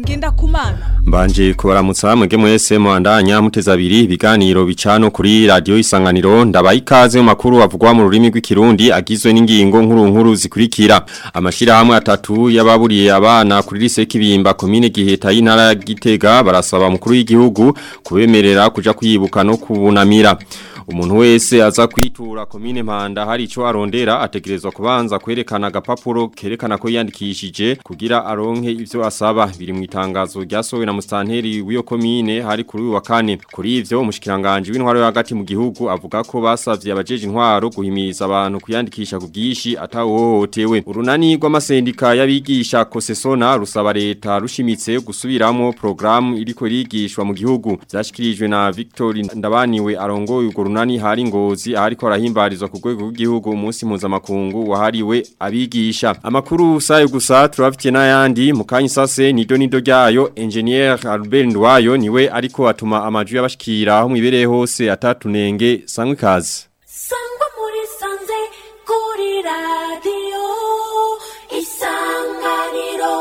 ngenda kumana Mbanje kubaramutsa mwege mwese muandanya muteza abiri ibiganiro bicano kuri radio isanganiro ndabaye ikaze mu makuru avugwa mu rurimi rw'ikirundi agizwe n'ingingo nkuru nkuru zikurikira amashira hamwe atatu yababuriye abana kuri lise kibimba komine giheta y'intara ya Gitega barasaba mukuru w'igihugu kubemerera kuja kwibuka no kubunamira umuntu wese aza kwitura komine mpanda hari ico arondera ategerezwa kubanza kwerekana agapapuro kerekana ko yandikishije kugira aronke ivyo asaba biri mu itangazo ryasohowe na mustanteri w'iyo komine hari kuri uyu wa kane kuri ivyo umushikiranganje w'intwaro yo hagati mu gihugu avuga ko basavye abajeje intwaro guhimiriza abantu kuyandikisha ku bwishi atawohotewe urunani rw'amasendika y'abigisha kosesona rusaba leta rushimitse gusubiramo programu iriko irigishwa mu gihugu vyashikirijwe na Victor Ndabaniwe arongoye urwo runani hari ngozi ariko arahimbarizwa ku rwego rw'igihugu umunsi mpuzamakungu wahariwe abigisha amakuru sayo gusa turafitiye n'ayandi mu kanya sase nido nido ryayo engineer Albert Ndwayo niwe ariko atuma amaju y'abashikira aho mwibereye hose atatunenge sangwe kazi sangwa muri sanze kuri radiyo isanganiro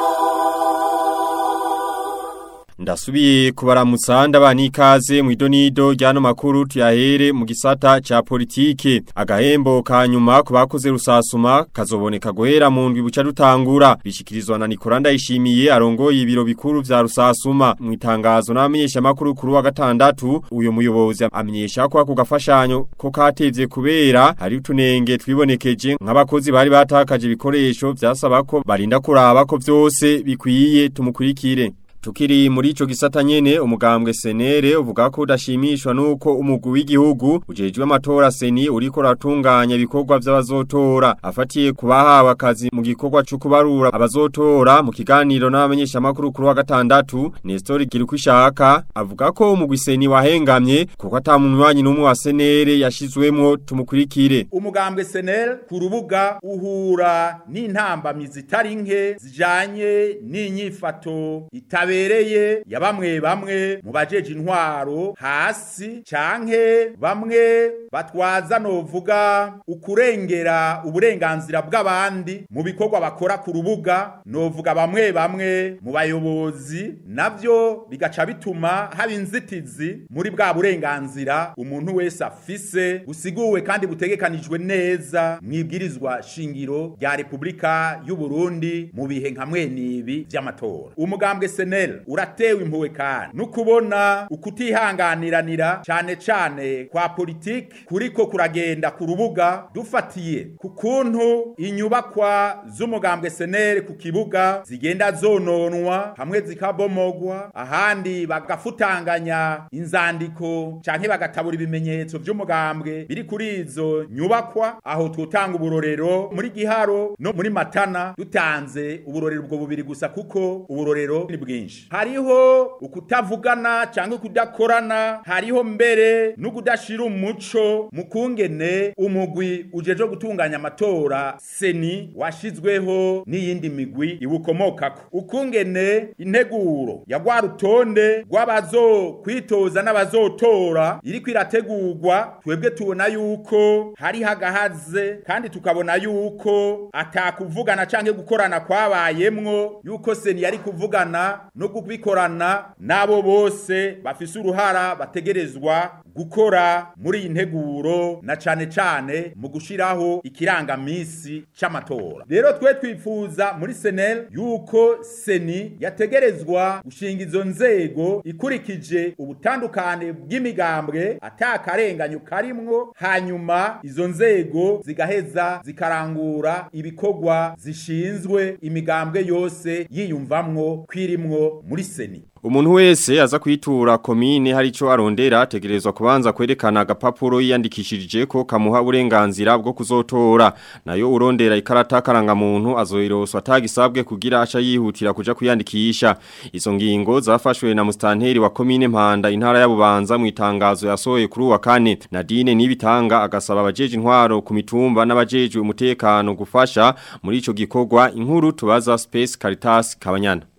Ndasubiye kubaramutsa ndabana ikaze mu idonido ryano makuru tuyahere mu gisata ca politike agahembo ka nyuma ku bakoze rusasuma kazoboneka guhera mu ndwi buca dutangura bishikirizwa na Nicola Ndayishimiye arongoye ibiro bikuru vya rusasuma mu itangazo n'abamenyesha makuru kuri wa gatandatu uyo muyobozi amenyesha ko ako gafashanyo ko katevye kubera hari utunenge twibonekeje nk'abakozi bari batakaje ibikoresho vyasaba ko barinda kuraba ko vyose bikwiye tumukurikire Tukiri muri ico gisata nyene umugambwe senere uvuga ko udashimishwa nuko umugwi w'igihugu ujejwe amatora seni uriko ratunganya ibikorwa vy'abazotora afatiye kubahawe akazi mu gikorwa cyo kubarura abazotora mu kiganiro n'abamenyesha makuru kuri wa gatandatu Nestor Girukwishaka avuga ko umugwi seni wahengamye kuko atamunywanyi n'umwe wa senere yashizwemwo tumukurikire umugambwe senel ku rubuga uhura n'intambamizi zitari nke zijanye n'inyifato itabe itabereye ya bamwe bamwe mu bajeje intwaro hasi canke bamwe batwaza novuga ukurengera uburenganzira bw'abandi mu bikorwa bakora ku rubuga novuga bamwe bamwe mu bayobozi navyo bigaca bituma haba inzitizi muri bwa burenganzira umuntu wese afise busiguwe kandi butegekanijwe neza mwibwirizwa shingiro rya Republika y'u Burundi mu bihe nka mwenibi vy'amatora umugambwe senel uratewe impuwe kandi nukubona ukutihanganiranira cyane cyane kwa politiki kuriko kuragenda ku rubuga dufatiye ku kuntu inyubakwa z'umugambwe senel ku kibuga zigenda zononwa hamwe zikabomogwa ahandi bagafutanganya inzandiko canke bagatabura ibimenyetso vy'umugambwe biri kuri izo nyubakwa aho twotanga uburorero muri giharo no muri matana dutanze uburorero ubwo bubiri gusa kuko uburorero ni bwinshi hariho ukutavugana cyangwa kudakorana hariho mbere no kudashira umuco mu kungene umugwi ujeje gutunganya amatora seni washizweho n'iyindi migwi iwukomokako ukungene integuro ya rwa rutonde rw'abazo kwitoza n'abazotora iriko irategurwa twebwe tubona yuko hari hagahaze kandi tukabona yuko atakuvugana canke gukorana kwabayemwo yuko seni yari kuvugana no kubikorana nabo bose bafise uruhara bategerezwa gukora muri iyi nteguro na cane cane mu gushiraho ikirangamisi c'amatora rero twe twifuza muri senel yuko seni yategerezwa gushinga izo nzego ikurikije ubutandukane bw'imigambwe atakarenganyo karimwo hanyuma izo nzego zigaheza zikarangura ibikorwa zishinzwe imigambwe yose yiyumvamwo kwirimwo muri seni Umuntu wese aza kwitura komine hari ico arondera ategerezwa kubanza kwerekana agapapuro yiyandikishije ko kamuha uburenganzira bwo kuzotora nayo urondera ikarata karanga muntu azoiroswa atagisabwe kugira aca yihutira kuja kuyandikisha izo ngingo zafashwe na mustanteri wa komine Mpanda intara ya Bubanza mu itangazo yasohoye kuri wa kane Nadine nibitanga agasaba abajeje intwaro ku mitumba n'abajeje umutekano gufasha muri ico gikorwa inkuru tubaza Space Caritas Kabanyana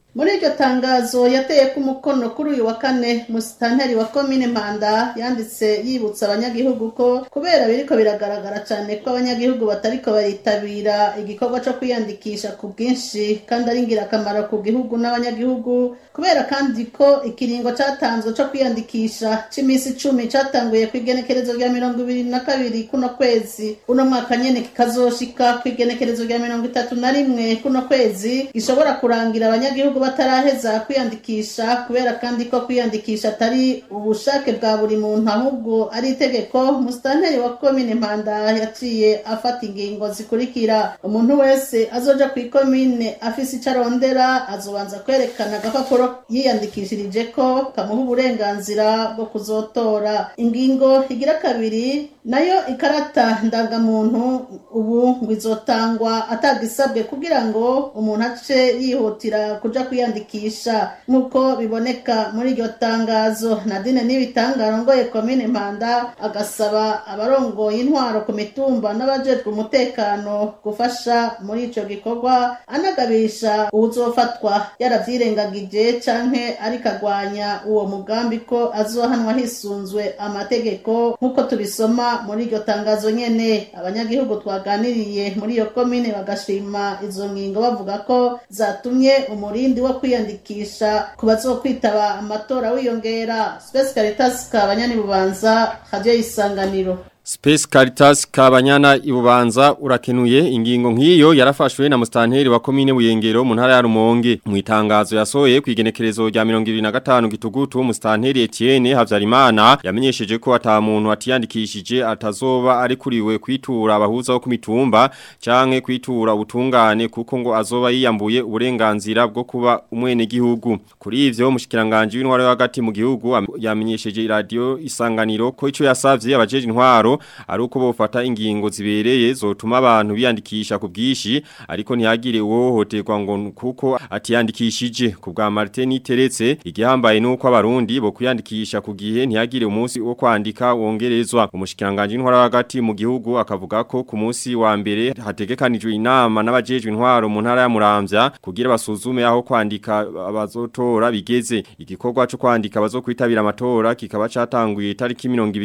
muri iryo tangazo yateye ku mukono kuri uyu wa kane musitanteri wa komine mpanda yanditse yibutsa abanyagihugu ko kubera biriko biragaragara cyane ko abanyagihugu batariko baritabira igikorwa cyo kwiyandikisha ku bwinshi kandi ari ingirakamaro ku gihugu n'abanyagihugu kubera kandi ko ikiringo cyatanzwe cyo kwiyandikisha cy'iminsi icumi cyatanguye ku igenekerezo rya mirongo ibiri na kabiri kuno kwezi uno mwaka nyene kikazoshika ku igenekerezo rya mirongo itatu na rimwe kuno kwezi gishobora kurangira abanyagihugu bataraheza kwiyandikisha kubera kandi ko kwiyandikisha atari ubushake bwa buri muntu ahubwo ari itegeko musitanteri wa komine mpanda yaciye afata ingingo zikurikira umuntu wese azoja ku ikomine afise ico arondera azobanza kwerekana agapapuro yiyandikishirije ko kamuha uburenganzira bwo kuzotora ingingo igira kabiri nayo ikarata ndangamuntu ubu ngo izotangwa atagisabwe kugira ngo umuntu ace yihutira kuja kwiyandikisha nk'uko biboneka muri iryo tangazo nadine n'ibitangaro ngoye komine mpanda agasaba abarongoye intwaro ku mitumba n'abajejwe umutekano gufasha muri ico gikorwa anagabisha uwuzofatwa yaravyirengagije canke ariko agwanya uwo mugambi ko azohanwa hisunzwe amategeko nk'uko tubisoma muri iryo tangazo nyene abanyagihugu twaganiriye muri iyo komine bagashima izo ngingo bavuga ko zatumye umurindi wo kwiyandikisha ku bazokwitaba amatora wiyongera Space Caritas kabanyani bubanza radio isanganiro Space Caritas Kabanyana ibubanza urakenuye ingingo nk'iyo yarafashwe na mustanteri wa komine Buyengero mu ntara ya Rumonge mu itangazo yasohoye kwigenekerezo rya 2025 gitugutu mustanteri Etienne Havyarimana yamenyesheje ko ata muntu atiyandikishije atazoba ari kuriwe kwitura abahuza bo kumitumba canke kwitura ubutungane kuko ngo azoba yiyambuye uburenganzira bwo kuba umwene gihugu kuri ivyo mushikiranganje w'intwaro hagati mu gihugu yamenyesheje radio isanganiro ko ico yasavye abajeje intwaro ari uko bofata ingingo zibereye zotuma abantu biyandikisha ku bwishi ariko ntihagire uwohoterwa ngo kuko atiyandikishije ku bwa Martin Teretse igihambaye nuko abarundi bo kwiyandikisha ku gihe ntihagire umunsi wo kwandika wongerezwa umushikiranganje intwara hagati mu gihugu akavuga ko ku munsi wa mbere hategekanijwe inama n'abajejwe intwaro mu ntara ya Muramvya kugira basuzume aho kwandika abazotora bigeze igikorwa cyo kwandika bazokwitabira amatora kikaba catanguye tariki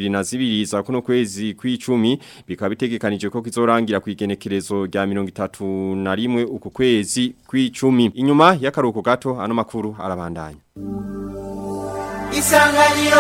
22 za kuno kwezi kwezi kw'icumi bikaba bitegekanije ko kizorangira ku igenekerezo rya 31 uku kwezi kw'icumi inyuma y'akaruhuko gato ano makuru arabandanya Isanganiro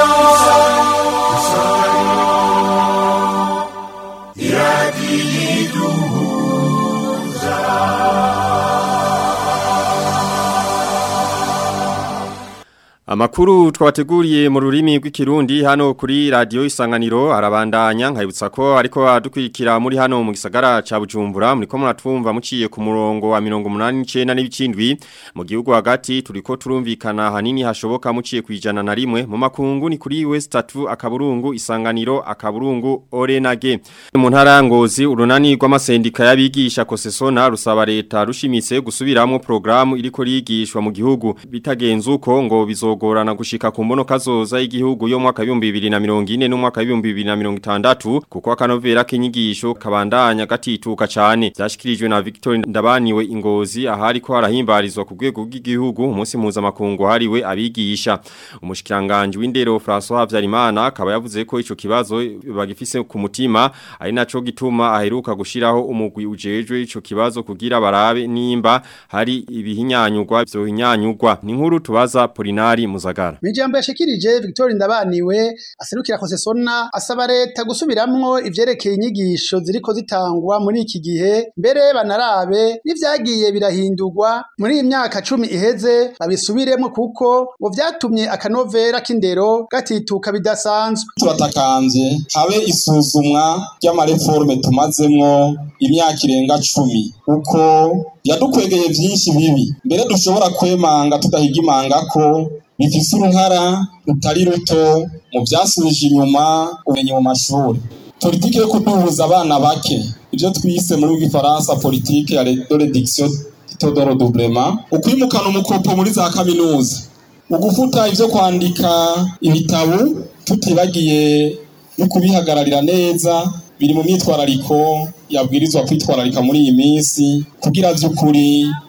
Amakuru twabateguriye mu rurimi rw'ikirundi hano kuri radio isanganiro arabandanya nkayibutsa ko ariko adukwikira muri hano mu gisagara ca Bujumbura muri ko muratwumva muciye ku murongo wa 189 n'ibicindwi mu gihugu hagati turiko turumvikana hanini hashoboka muciye kwijana na rimwe mu makungu ni kuri West 3 akaburungu isanganiro akaburungu Orenage mu ntara ngozi urunani rw'amasendika y'abigisha kosesona rusaba leta rushimitse gusubiramwo programu iriko rigishwa mu gihugu bitagenze uko ngo bizo bizogorana gushika ku mbono kazoza y'igihugu yo mwaka 2040 no mwaka 2060 kuko akanovera k'inyigisho kabandanya gatituka cyane byashikirijwe na Victor Ndabaniwe ingozi ahari ko harahimbarizwa ku rwego rw'igihugu umunsi muza makungu hariwe abigisha umushikiranganje w'indero François Havyarimana akaba yavuze ko ico kibazo bagifise ku mutima ari naco gituma aheruka gushiraho umugwi ujejwe ico kibazo kugira barabe nimba hari ibihinyanyugwa byo hinyanyugwa ni nkuru tubaza Polinari Muzagara. Mijambo yashikirije Victor Ndabaniwe aserukira konsesona asaba leta gusubiramwo ivyerekeye inyigisho ziriko zitangwa muri iki gihe mbere banarabe n'ivyagiye birahindurwa muri iyi myaka cumi iheze babisubiremo kuko ngo vyatumye akanovera k'indero gatituka bidasanzwe. Turatakanze habe isuzumwa ry'amareforme tumazemwo imyaka irenga cumi uko yadukwegeye vyinshi bibi mbere dushobora kwemanga tudahigimanga ko bifise uruhara rutari ruto mu vyasubije inyuma ubumenyi mu mashuri politike yo kuduhuza abana bake ivyo twise muri gifaransa politike ya de réduction taux de redoublement ukwimukana umukopo muri za kaminuza ugufuta ivyo kwandika ibitabo tutibagiye no kubihagararira neza biri mu myitwarariko yabwirizwa kwitwararika muri iyi minsi kugira vy'ukuri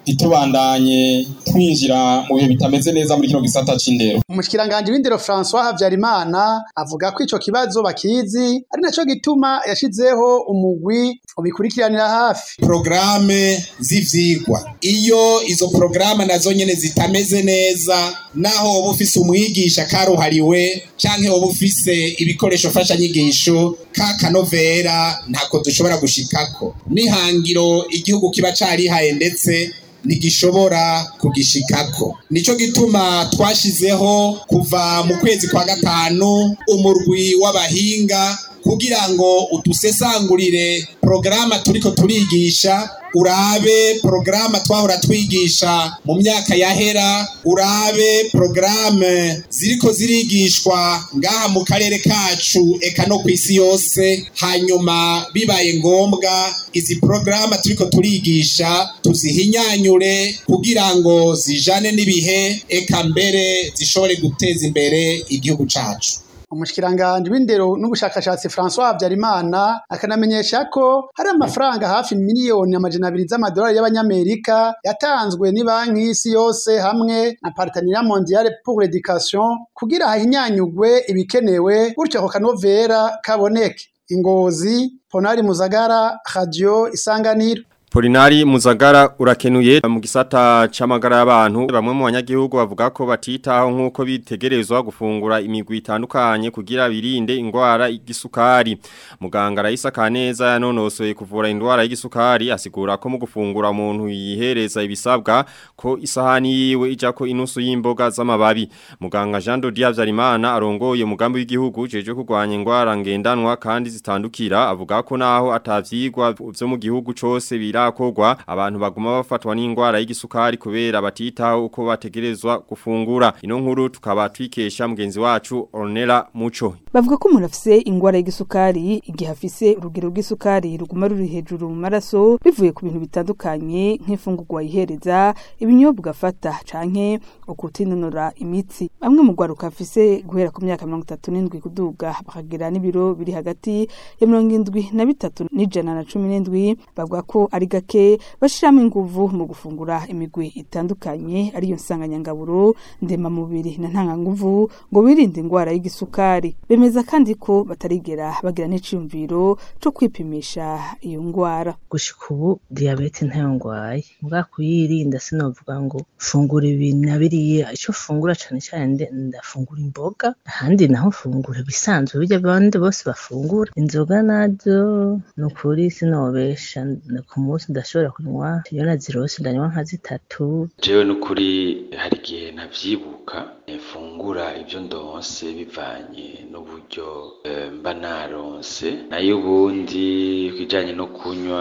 ntitubandanye twinjira mu bihe bitameze neza muri kino gisata c'indero umushikiranganji w'indero François Havyarimana avuga ko ico kibazo bakizi ari naco gituma yashizeho umugwi ubikurikiranira hafi porogaramu z'ivyigwa iyo izo porogaramu nazo nyene zitameze neza naho woba ufise umwigisha karuhariwe canke woba ufise ibikoresho mfashanyigisho ka kanovera ntako dushobora gushikako n'ihangiro igihugu kiba carihaye ndetse ntigishobora kugishikako nico gituma twashizeho kuva mu kwezi kwa gatanu umurwi w'abahinga kugira ngo udusesangurire porogaramu turiko turigisha urabe porogaramu twahora twigisha mu myaka yahera urabe porogaramu ziriko zirigishwa ngaha mu karere kacu eka no ku isi yose hanyuma bibaye ngombwa izi porogaramu turiko turigisha tuzihinyanyure kugira ngo zijane n'ibihe eka mbere zishobore guteza imbere igihugu cacu umushikiranganji w'indero n'ubushakashatsi François Habyarimana akanamenyesha ko hari amafaranga hafi miliyoni amajana abiri z'amadolari y'abanyamerika yatanzwe ni banki y'isi yose hamwe na Partenariat Mondial pour l'Education kugira hahinyanyugwe ibikenewe gutyo ako kanovera kaboneke ingozi Ponari Muzagara Radio Isanganiro Polinari Muzagara urakenuye mu gisata c'amagara y'abantu bamwe mu banyagihugu bavuga ko batitaho nkuko bitegerezwa gufungura imigwi itandukanye kugira birinde ingwara y'igisukari muganga Raisa Kaneza yanonosoye kuvura indwara y'igisukari asigura ko mu gufungura umuntu yihereza ibisabwa ko isahani yiwe ijako inusu y'imboga z'amababi muganga Jean Dodia Vyarimana arongoye umugambi w'igihugu jeje kurwanya ingwara ngendanwa kandi zitandukira avuga ko naho atavyigwa vyo mu gihugu cose bira birakogwa abantu baguma bafatwa n'ingwara y'igisukari kubera batitaho uko bategerezwa gufungura ino nkuru tukaba twikesha mugenzi wacu Ornella Muco bavuga ko umuntu afise ingwara y'igisukari igihe afise urugero rw'isukari ruguma ruri hejuru mu maraso bivuye ku bintu bitandukanye nk'imfungurwa yihereza ibinyobwa afata canke ukutinonora imitsi bamwe mu gwaruka afise guhera ku myaka mirongo itatu n'indwi kuduga bakagira n'ibiro biri hagati ya mirongo indwi na bitatu n'ijana na cumi n'indwi bavuga ko ari gake bashiramo inguvu mu gufungura imigwi itandukanye ariyo nsanganyangaburo ndemamubiri na ntanganguvu ngo birinde ingwara y'igisukari bemeza kandi ko batarigera bagira n'iciyumviro co kwipimisha iyo ngwara gushika ubu diyabete ntayo ngwaye mbwa kuyirinda sinovuga ngo fungura ibi na biriya ico fungura cane cane ndafungura imboga ahandi naho fungura bisanzwe birya bandi bose bafungura inzoga nazo nukuri sinobesha ku munsi ndashobora kunywa iyo nazirose ndanywa nka zitatu jewe nukuri hari igihe ntavyibuka mfungura ivyo ndonse bivanye n'uburyo mba naronse nayo ubundi kijanye no kunywa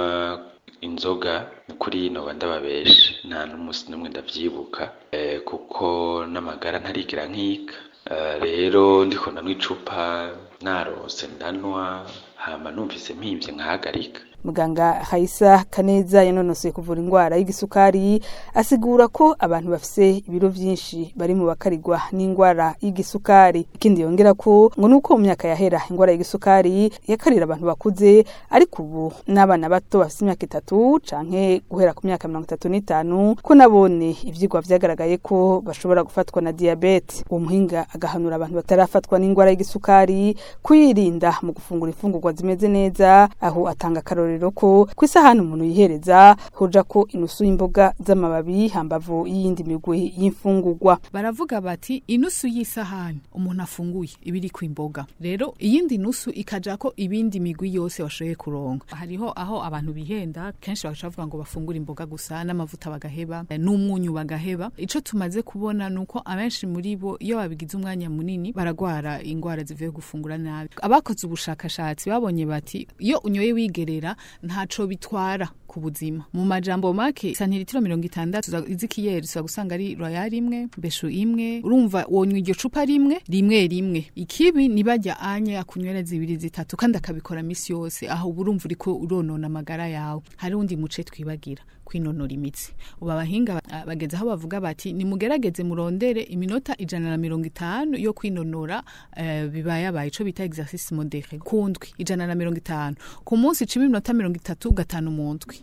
inzoga kuri noba ndababesha nta n'umunsi n'umwe ndavyibuka kuko n'amagara ntarigira nkika rero ndiko ndanywa icupa narose ndanwa hama numvise mpimvye nkahagarika muganga Haisa Kaneza yanonosoye kuvura ingwara y'igisukari asigura ko abantu bafise ibiro vyinshi bari mu bakarigwa n'ingwara y'igisukari ikindi yongera ko ngo nuko mu myaka yahera ingwara y'igisukari yakarira abantu bakuze ariko ubu n'abana bato bafise imyaka itatu canke guhera ku myaka mirongo itatu n'itanu ko nabone ivyigwa vyagaragaye ko bashobora gufatwa na diabete uwo muhinga agahanura abantu batarafatwa n'ingwara y'igisukari kuyirinda mu gufungura imfungurwa zimeze neza aho atanga akarorero rero ko ku isahani umuntu yihereza hoja ko inusu y'imboga z'amababi hambavu y'iyindi migwi y'imfungurwa baravuga bati inusu y'isahani umuntu afunguye ibiri ku imboga rero iyindi nusu ikaja ko ibindi migwi yose washoboye kuronka hariho aho abantu bihenda kenshi bagaca bavuga ngo bafungura imboga gusa n'amavuta bagaheba n'umunyu bagaheba ico tumaze kubona nuko abenshi muri bo iyo babigize umwanya munini baragwara ingwara zivuye gufungura nabi abakoze ubushakashatsi babonye bati iyo unyoye wigerera ntaco bitwara ku buzima mu majambo make santiritiro mirongo itandatu izikiyeri ushobora gusanga ari royal imwe mbeshu imwe urumva wonywa iryo cupa rimwe rimwe rimwe ikibi nibajya anya akunywera zibiri zitatu kandi akabikora misi yose aho uba urumva uriko uronona amagara yawe hari undi muce twibagira kwinonora imitsi ubu abahinga bageze aho bavuga bati nimugerageze murondere iminota ijana na mirongo itanu yo kwinonora uh, bibayabaye ico bita exercice modere kundwi ijana na mirongo itanu ku munsi cima iminota mirongo itatu gatanu mu ndwi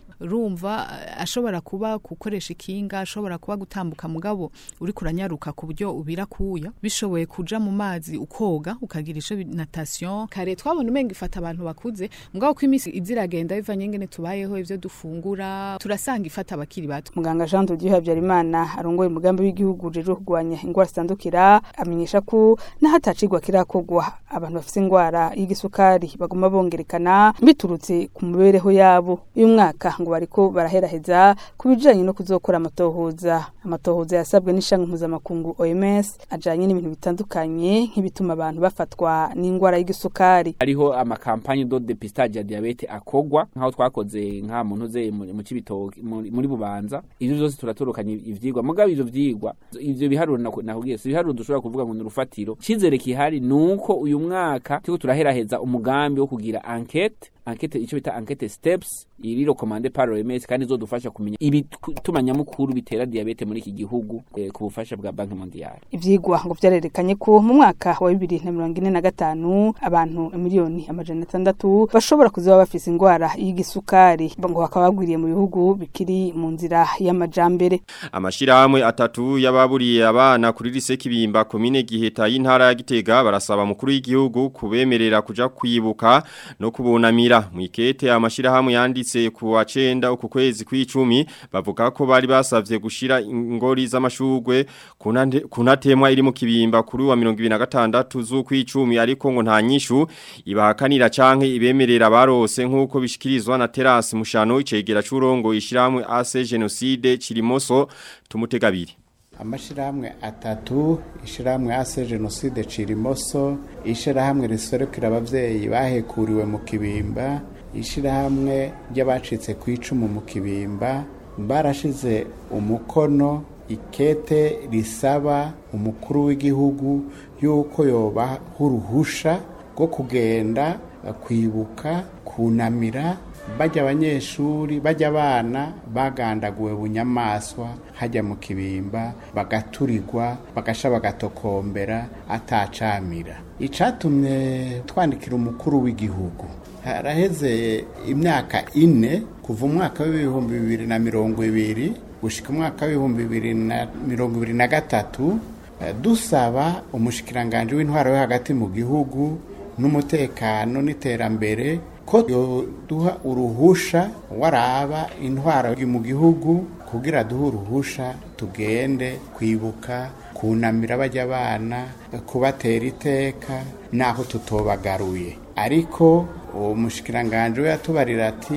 urumva eh, ashobora kuba gukoresha ikinga ashobora kuba gutambuka mugabo uri kuranyaruka ku buryo ubira kuya bishoboye kuja mu mazi ukoga ukagira ico bi- natation kare twabona umenga ifata abantu bakuze mugabo ko imisi iziragenda bivanye ngene tubayeho ivyo dufungura turasanga ifata abakiri bato muganga Jean de Dieu Habyarimana arongoye umugambi w'igihugu ujejwe kurwanya ingwara zitandukira amenyesha ko n'ahatacigwa kirakogwa abantu bafite ingwara y'igisukari baguma bongerekana biturutse ku mibereho yabo uyu mwaka ngo bariko baraheraheza ku bijanye no kuzokora amatohoza amatohoza yasabwe n'ishanga mpuzamakungu OMS ajanye n'ibintu bitandukanye nk'ibituma abantu bafatwa n'ingwara y'igisukari hariho amakampanye do depistage ya diabete akogwa nkaho twakoze nka muntu ze mu cibitoki muri muri bubanza ivyo vyose turatorokanye ivyigwa mugabo ivyo vyigwa ivyo biharuro naku- nakubwiye si ibiharuro dushobora kuvuga ngo ni urufatiro cizere kihari nuko uyu mwaka turiko turaheraheza umugambi wo kugira enquete enquete ico bita enquete steps iri recommandé par OMS kandi izodufasha kumenya ibituma nyamukuru bitera diabete muri iki gihugu eh, ku bufasha bwa Banki Mondiale ivyigwa ngo vyarerekanye ko mu mwaka wa bibiri na mirongo ine na gatanu abantu miliyoni amajana atandatu bashobora kuzoba bafise ingwara y'igisukari ngo bakaba bagwiriye mu bihugu bikiri mu nzira y'amajambere Amashirahamwe atatu y'ababuriye abana kuri lise kibimba komine giheta y'intara ya Gitega barasaba mukuru w'igihugu kubemerera kuja kwibuka no kubunamira mu ikete amashirahamwe yanditse ku wa 9 uku kwezi kw'icumi bavuga ko bari basavye gushira ingori z'amashugwe kunante- kunatemwa iri mu kibimba kuri wa 2026 z'ukw'icumi ariko ngo nta nyishu ibahakanira canke ibemerera barose nkuko bishikirizwa na Terasi Mushano icegera c'urongo ishiramwe AC Genocide Kirimoso tumutegabiri amashirahamwe atatu ishirahamwe ase jenoside cirimoso ishirahamwe riserukira abavyeyi bahekuriwe mu kibimba ishirahamwe ry'abacitse ku icumu mu kibimba barashize umukono ikete risaba umukuru w'igihugu yuko yobaha uruhusha rwo kugenda kwibuka kunamira bajya abanyeshuri bajya abana bagandaguwe bunyamaswa hajya mu kibimba bagaturirwa bagasha bagatokombera atacamira icatumye twandikira umukuru w'igihugu haraheze imyaka ine kuva umwaka w'ibihumbi bibiri na mirongo ibiri gushika umwaka w'ibihumbi bibiri na mirongo ibiri na gatatu eh, dusaba umushikiranganje w'intwaro yo hagati mu gihugu n'umutekano n'iterambere ko duha uruhusha waraba intwaro mu gihugu kugira duhe uruhusha tugende kwibuka kunamira bajya abana kubatera iteka naho tutobagaruye ariko uwo mushikiranganje we yatubarira ati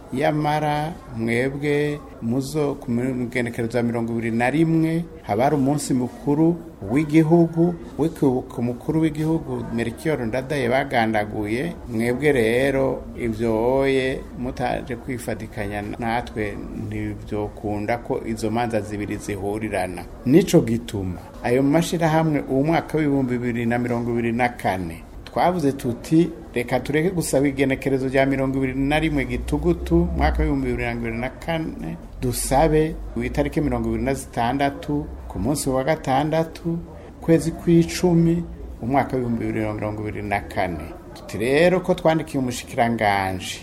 yamara mwebwe muzo ku migenekerezo ya mirongo ibiri na rimwe haba hari umunsi mukuru w'igihugu w'ikibuka umukuru w'igihugu merikiyoro ndadaye bagandaguye mwebwe rero ibyo oye mutaje kwifatikanya natwe ntibyokunda ko izo manza zibiri zihurirana nico gituma ayo mashyirahamwe uwo mwaka w'ibihumbi bibiri na mirongo ibiri na kane twavuze tuti reka tureke gusaba igenekerezo rya mirongo ibiri na rimwe gitugutu mwaka w'ibihumbi bibiri na mirongo na kane dusabe ku itariki mirongo ibiri na zitandatu ku munsi wa gatandatu kwezi kw'icumi umwaka w'ibihumbi bibiri na mirongo ibiri na kane tuti rero ko twandikiye umushikiranganje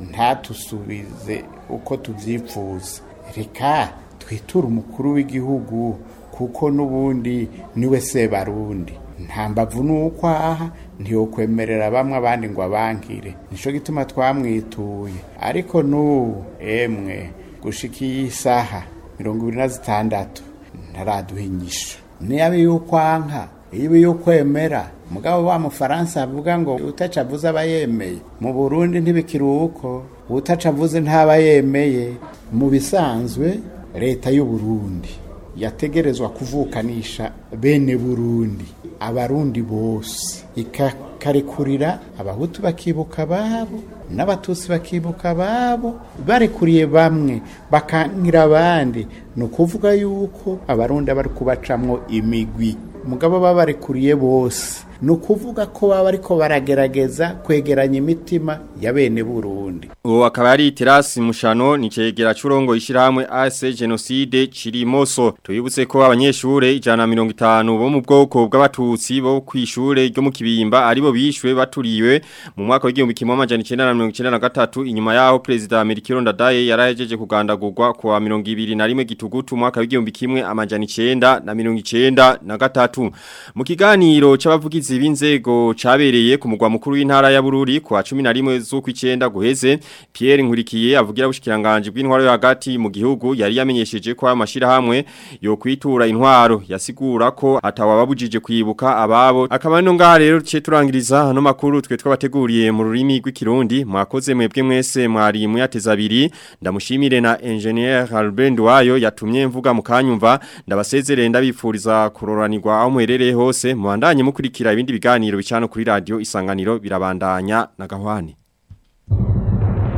ntatusubize uko tubyifuza reka twiture umukuru w'igihugu kuko n'ubundi niwe sebarundi nta mbavu nuko aha ntiyokwemerera bamwe abandi ngo abankire nicyo gituma twamwituye ariko n'ubu emwe gushika iyi saha mirongo ibiri na zitandatu ntaraduha inyishu niba yuko anka iyo yukwemera mugabo wa mufaransa avuga ngo utaca avuze aba yemeye mu burundi ntibikiri uko utaca avuze ntaba yemeye mu bisanzwe leta y'u Burundi yategerezwa kuvukanisha bene burundi abarundi bose ikakarekurira abahutu bakibuka ababo n'abatutsi bakibuka ababo barekuriye bamwe bakangira abandi ni ukuvuga yuko abarundi bari kubacamwo imigwi mugabo babarekuriye bose ni ukuvuga ko baba ariko baragerageza kwegeranya imitima ya bene burundi uwo akaba ari terasi mushano ni cegera curongo ishirahamwe ase genocide cirimoso tubibutse ko abanyeshure ijana na mirongo itanu bo mu bwoko bw'abatutsi bo kwishure ryo mu kibimba aribo bishwe baturiwe mu mwaka w'igihumbi kimwe amajana icenda na mirongo icenda na gatatu inyuma yaho perezida Amerikiro Ndadaye yarahejeje kugandagurwa ku wa mirongo ibiri na rimwe gitugutu umwaka w'igihumbi kimwe amajana icenda na mirongo icenda na gatatu mu kiganiro c'abavugizi b'inzego cabereye ku mugwa mukuru w'intara ya Bururi ku wa 11 z'ukwicenda guheze Pierre Nkurikiye avugira bushikiranganje bw'intwaro yo hagati mu gihugu yari yamenyesheje ko amashira hamwe yo kwitura intwaro yasigura ko atawababujije kwibuka ababo akaba no ngaha rero ce turangiriza hano makuru twe twabateguriye mu rurimi rw'ikirundi mwakoze mwebwe mwese mwari muyateza abiri ndamushimire na engineer Albert wayo yatumye mvuga mukanyumva ndabasezerere ndabifuriza kuroranirwa aho muherereye hose muandanye mukurikira ibindi biganiro bicano kuri radio isanganiro birabandanya na gahwane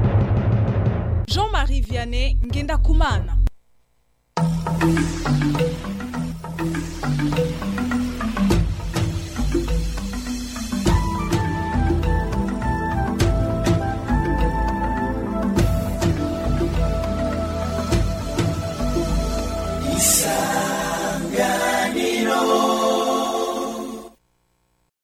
Jean-Marie Vianney Ngenda Kumana